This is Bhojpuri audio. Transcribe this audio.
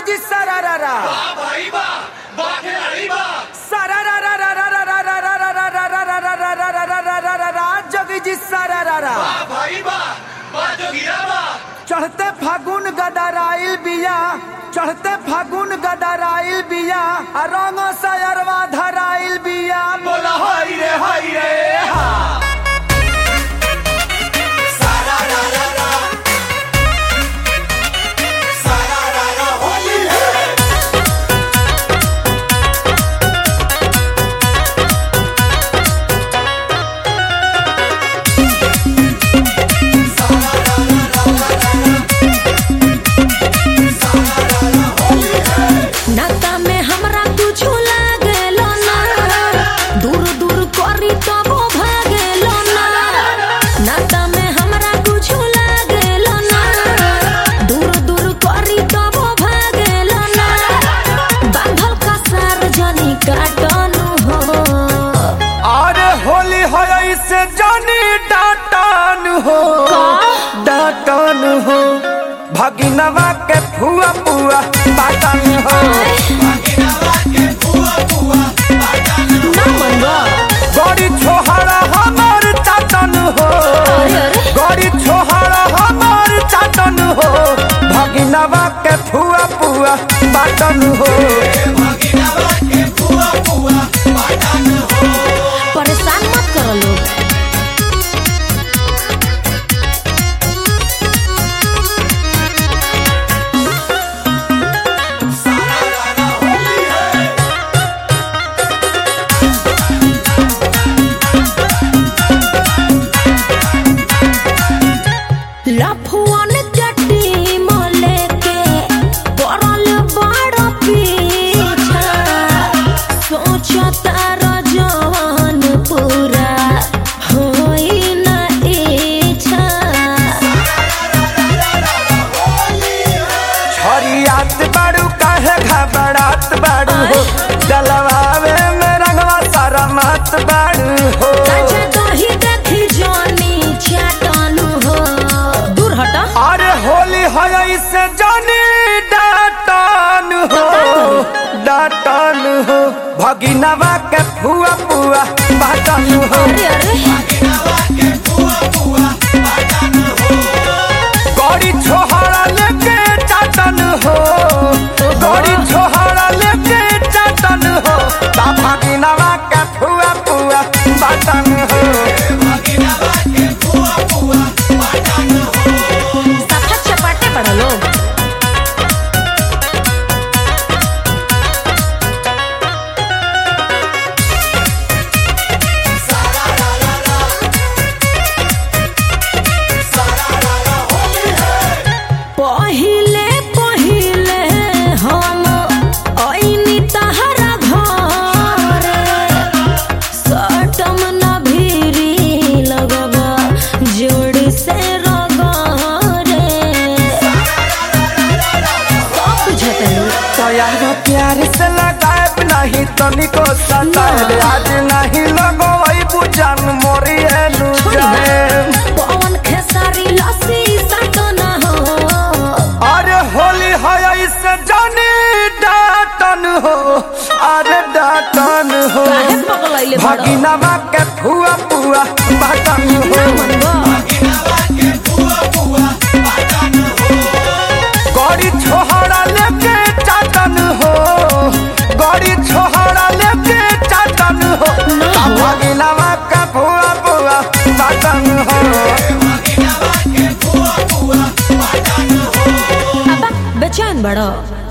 जोगी सरारा सरारा जोगी जी सरारा चढ़ते फागुन गडराइल बिया चढ़ते फागुन गडराइल बिया आ रंग सयरवा धराइल बिया बोला हाय रे हाय रे हा नाता में हमरा कुछो लागेलो ना दूर दूर करी तबो भागेलो ना नाता में हमरा कुछो लागेलो ना दूर दूर करी तबो भागेलो ना बांधल का सार्वजनिक काटनु हो अरे होली हो से जानी डाटन हो डाटन हो भगिनवा के फुआ पुआ बाटन हो ना मनवा गड़ी छोहरा हमार चाटन हो अरे अरे गड़ी छोहरा हमार चाटन हो भगिनवा के फुआ पुआ बाटन हो परेशान मत करो लोग लफुअन चट्टी मले के पड़ल बड़ पीछा सोचता रजवन पूरा होई न इच्छा छरियात बाड़ू काहे घबरात बाड़ू हो डलवावे में रंगवा सारा मात बाड़ू हो अच्छा दही देखी जानी चाटनु हो दूर हटा अरे होली है से जानी डाटन हो डाटन हो भगिनवा के फुआ पुआ बाटन हो अरे अरे गड़ी छोहरा लेके चाटन हो गड़ी छोहरा लेके चाटन हो ता भगिनवा के फुआ पुआ बाटन हो सफा चपाटे पड़ा लोग पहिले पहिले हम ऐनी तहरा घर सटम न भीरी लगबा जोड़ से रगरे सब बुझतलू तोयार प्यार से लगाए नहीं तनिको सताए आज नहीं लगो वही बुझन मोरी एनु जाए पवन खेसारी लस्सी सटना हो अरे होली है इससे जानी डाटन हो अरे डाटन हो काहे पगलैले बड़ भगिनवा के फुआ पुआ बाटन हो मनवा गड़ी छोहरा लेके चाटन हो गड़ी छोहरा लेके चाटन हो ता भगिनवा के फुआ पुआ बाटन हो अब बेचैन बड़ो